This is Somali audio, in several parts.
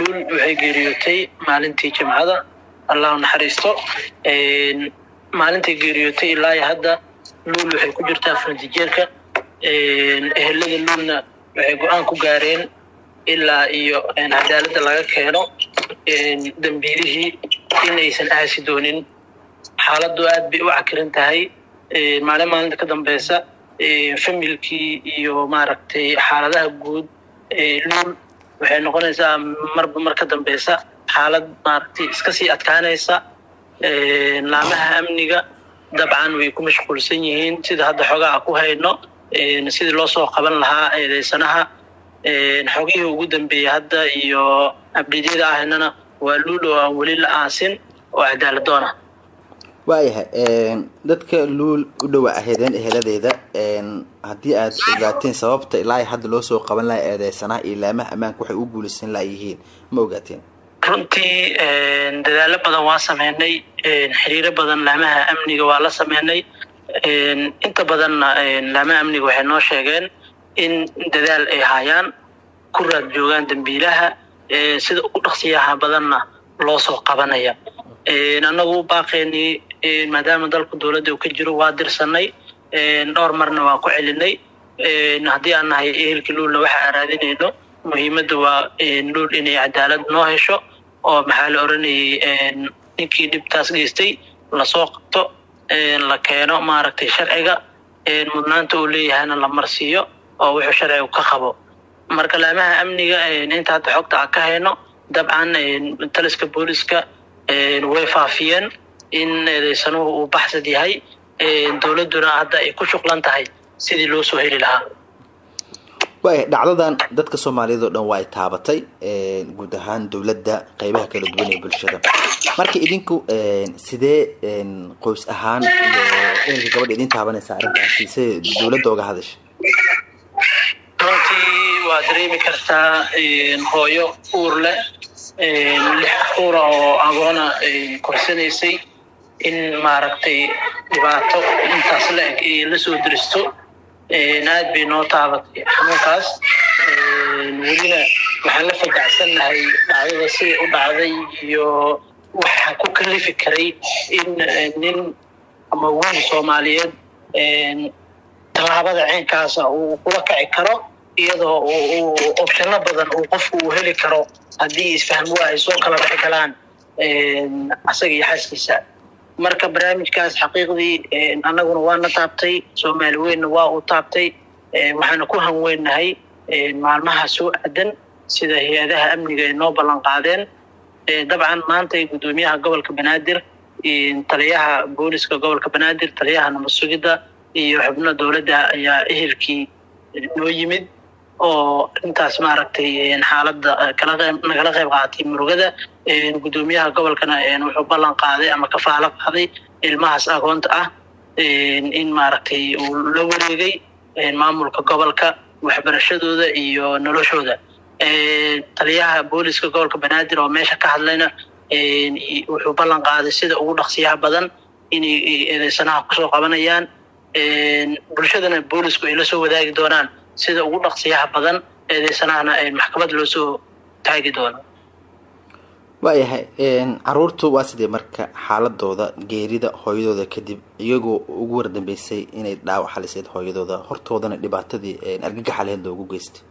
luul waxay geeriyootay maalintii jimcada allah naxariisto maalintay geeriyootay ilaa iyo hadda luul waxay ku jirtaa fardijeerka ehelada luulna waxay go-aan ku gaareen ilaa iyo cadaaladda laga keeno dambiilihii in aysan aasi doonin xaaladdu aad bay u cakiran tahay maalin maalinta ka dambeysa familkii iyo maaragtay xaaladaha guud luul waxay noqonaysaa marba mar ka dambeysa xaalad maaragtay iska sii adkaanaysa laamaha amniga dabcan way ku mashquulsan yihiin sida hadda xogaha ku hayno sidii loo soo qaban lahaa eedeysanaha xogihii ugu dambeeyey hadda iyo abdidyada ahaynana waa luul oo aan weli la aasin oo cadaaladoon ah waayahay dadka luul u dhowaa aheedeen eheladeeda haddii aad ogaateen sababta ilaa hadda loo soo qaban laha eedeysanaha iyo laamaha ammaanka waxay u guulaysan layihiin ma ogaateen runtii dadaalo badan waa sameynay xiriiro badan laamaha amniga waa la sameynay inta badanna laamaha amniga waxay noo sheegeen in dadaal ay hayaan ku raad joogaan dambiilaha sida ugu dhaqsiyaha badanna loo soo qabanaya annagu baaqeynii maadaama dalku dowladda uu ka jiro waa dirsanay dhowr marna waa ku celinay haddii aan nahay ehelka luulna waxa aan raadinayno muhiimadda waa luul inay cadaalad noo hesho oo maxaa la oranayay ninkii dhibtaas geystay lasoo qabto la keeno maaragtay sharciga mudnaanta uu leeyahayna la marsiiyo oo wuxuu sharcigu ka qabo marka laamaha amniga inta hadda xogta aan ka hayno dabcan taliska booliska way faafiyeen in eedeysanuhu uu baxsad yahay dowladduna hadda ay ku shuqlan tahay sidii loo soo heli lahaa waaya dhacdadan dadka soomaaliyeed oo dhan waa ay taabatay guud ahaan dowladda qeybaha kala duwan ee bulshada marka idinku sidee qoys ahaan iyo ehelka gabadha idin taabanaysa arrintaasi siday dowladda oga hadasha runtii waa dareemi kartaa hooyo uur leh lix uura oo agoona korsanaysay in maaragtay dhibaato intaas la eg ay la soo diristo aad bay noo taabatay xanuunkaas welina waxaan la fadacsannahay dhacdada siday u dhacday iyo waxa ku kalifi karay in nin ama wiil soomaaliyeed tallaabada ceenkaasa uu kula kaci karo iyadoo opshano badan uu qofku uu heli karo haddii isfahmwa ay soo kala bixi galaan asaga iyo xaaskiisa marka barnaamijkaas xaqiiqdii annaguna waana taabtay soomaali weynna waa uu taabtay waxaana ku hanweynahay maalmaha soo aadan sida hay-adaha amniga ay noo ballan qaadeen dabcan maanta guddoomiyaha gobolka banaadir taliyaha booliska gobolka banaadir taliyaha nabad sugidda iyo xubno dowladda ayaa ehelkii noo yimid oo intaas maaragtay xaaladda nagala qayb qaatay murugada guddoomiyaha gobolkana wuxuu ballan qaaday ama kafaalo qaaday ilmahaas agoonta ah in maaragtay uu la wareegay maamulka gobolka waxbarashadooda iyo noloshooda taliyaha booliska gobolka banaadir oo meesha ka hadlayna wuxuu ballan qaaday sida ugu dhaqsiyaha badan inay eedeysanaha kusoo qabanayaan bulshadana boolisku ay la soo wadaagi doonaan sida ugu dhaqsiyaha badan eedeysanahana maxkamad loo soo taagi doono waayahay caruurtu waa sidee marka xaaladooda geerida hooyadooda kadib iyagoo ugu wardambeysay inay dhaawac haliseed hooyadooda hortoodana dhibaatadii argagaxa lehed loogu geystay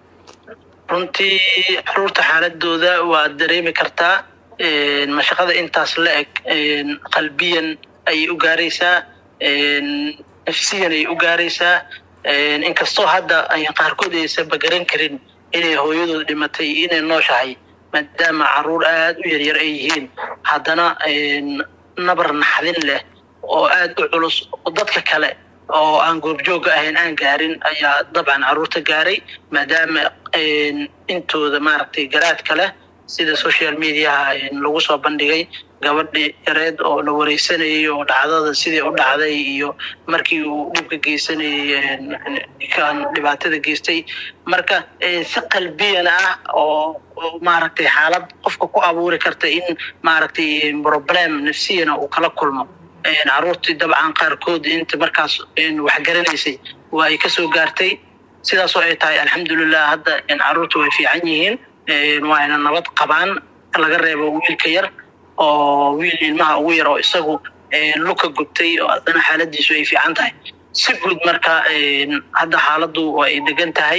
runtii caruurta xaaladooda waa dareemi kartaa mashaqada intaas la eg qalbiyan ayay u gaaraysaa nafsiyan ayay u gaaraysaa inkastoo hadda ay qaarkood aysanba garan karin inay hooyadooda dhimatay iyo inay nooshahay maadaama caruur aada u yaryar ay yihiin haddana nabar naxdin leh oo aada u culus dadka kale oo aan goobjooga ahayn aan gaarin ayaa dabcan caruurta gaaray maadaama intooda maaragtay garaadka leh sida social mediaha lagu soo bandhigay gabadhi yareed oo la wareysanayay oo dhacdada sidii u dhacday iyo markii uu dhibka geysanayay kan dhibaatada geystay marka si qalbiyan ah oo maaragtay xaalad qofka ku abuuri karta in maaragtay problem nafsiyana uu kala kulmo caruurtii dabcan qaarkood inta markaas wax garanaysay waa ay kasoo gaartay sidaasoo ay tahay alxamdulilah hadda caruurta way fiican yihiin waayna nabad qabaan laga reebo wiilka yar oo wiil ilmaha ugu yar oo isagu luka gubtay oo haddana xaaladiisu ay fiican tahay si guud marka hadda xaaladdu ay degan tahay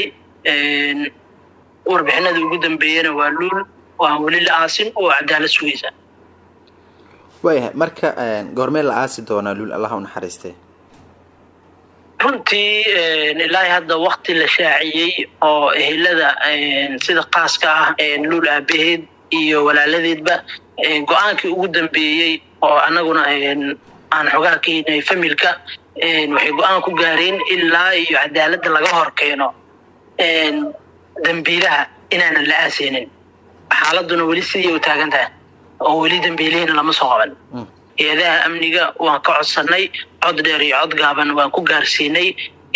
warbixinada ugu dambeeyana waa luul oo aan weli la aasin oo cadaalad sugaysa waayahay marka goormee la aasi doonaa luul allah u naxariistee runtii ilaahay hadda wakti la shaaciyey oo ehelada sida qaaska ah luul aabaheed iyo walaaladeedba go-aankii ugu dambeeyey oo annaguna aan xogaha ka hinay familka waxay go-aan ku gaareen ilaa iyo cadaaladda laga hor keeno dambiilaha inaanan la aaseynin xaaladuna weli sidii u taagan tahay oo weli dambiilihina lama soo qaban hay-adaha amniga waan ka codsanay cod dheer iyo cod gaaban waan ku gaarsiinay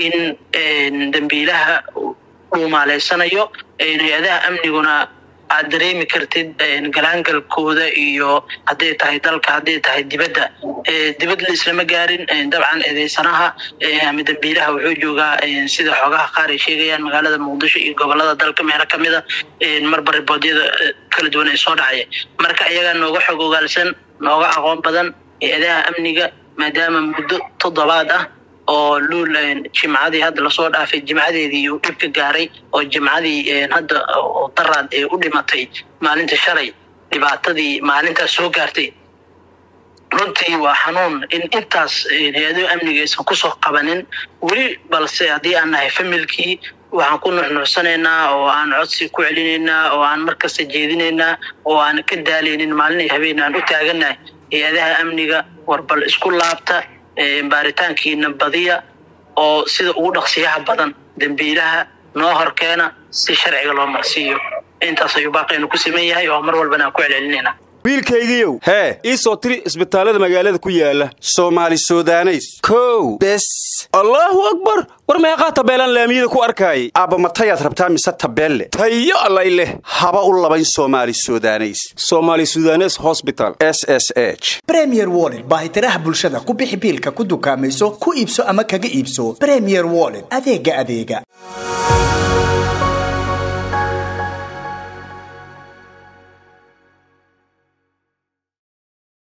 in dambiilaha uu maaleysanayo hay-adaha amniguna aad dareemi kartid galaangalkooda iyo hadday tahay dalka hadday tahay dibadda dibad la islama gaarin dabcan eedeysanaha ama dambiilaha wuxuu joogaa sida xoogaha qaar ay sheegayaan magaalada muqdisho iyo gobolada dalka meelo kamida marba riboodyada kala duwan ay soo dhacaya marka iyagaa nooga xog ogaalsan nooga aqoon badan hay-adaha amniga maadaama muddo toddobaad ah oo luul jimcadii hadda lasoo dhaafay jimcadeedii uu dhib ka gaaray oo jimcadii hadda daraad ee u dhimatay maalinta shalay dhibaatadii maalintaas soo gaartay runtii waa xanuun in intaas hay-adaha amniga aysan kusoo qabanin weli balse haddii aan nahay familkii waxaan ku nuxnuucsanaynaa oo aan codsi ku celinaynaa oo aan markasta jeedinaynaa oo aan ka daalaynin maalin habeen aan u taagannahay hay-adaha amniga warbal isku laabta baaritaankiina badiya oo sida ugu dhaqsiyaha badan dembiilaha noo horkeena si sharciga loo marsiiyo intaas ayuu baaqaynu ku siman yahay oo mar walbana aan ku celcelinayna wiilkaygiiow hee ii soo tiri isbitaallada magaalada ku yaala soomaali sudaneys kow bes allaahu akbar war meeqaa tabeelaan laamiyada ku arkaayay aabba matayaad rabtaa mise tabeelle tayo allay leh haba u labayn soomaali sudaneys somaali sudanes hosbital s s h bremier wollet baahitiraha bulshada ku bixi biilka ku dukaamayso ku iibso ama kaga iibso bremier wollet adeega adeega